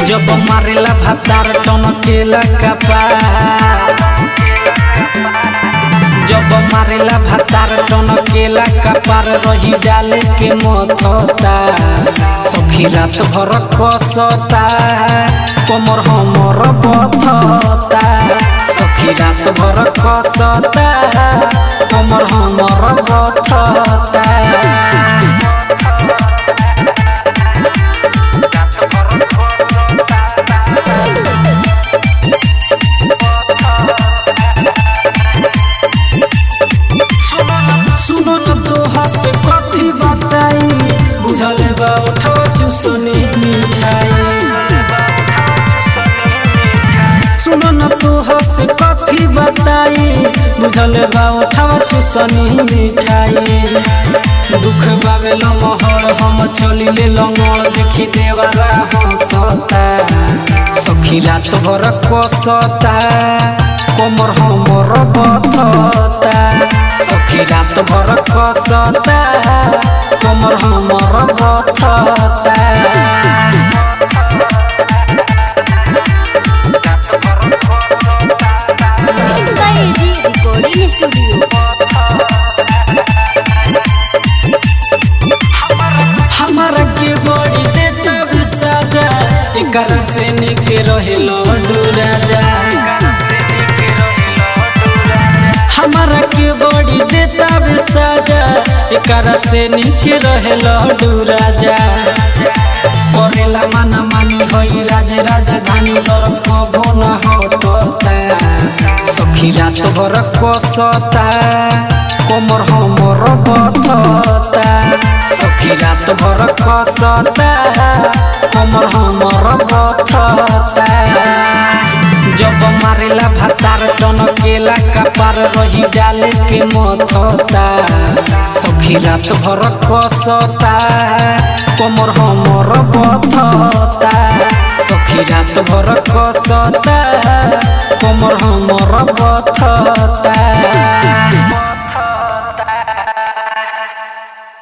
जब मारेला भातार टनकेला कपार जब मारेला भातार टनकेला कपार रही डाले के मथता सखी रात भर कसता कमर हमर बथता सखी रात भर कसता कमर हमर बथता सुनो न तोहा से कथी बताई बुझल बा उठाओ चुसनी मिठाई सुनो न तोहा से कथी बताई बुझल बा उठाओ चुसनी मिठाई दुख बावे लमहर हम चलिले लंगड़ देखी देवाला हंसता सखी रात भर कसता कमर हमर बथता सखी रात भर कसता कमर हमर बथता Mixed by AG Recording Studio. हमारा के बड़ी देता भी सजा एकरा से निक रहे लड्डू राजा हमारा के बड़ी देता भी सजा एकरा से निक रहे लड्डू राजा करेला माना मानी होई राज राजधानी दरद कबो न हटता सखी रात भर कसता कमर हमर बथता सखी रात भर कसता कमर हमर बथता जब मारेला भातार टनकेला कपार रही डाले के मथता सखी रात भर कसता कमर हमर बथता सखी रात भर कसता कमर हमर बथता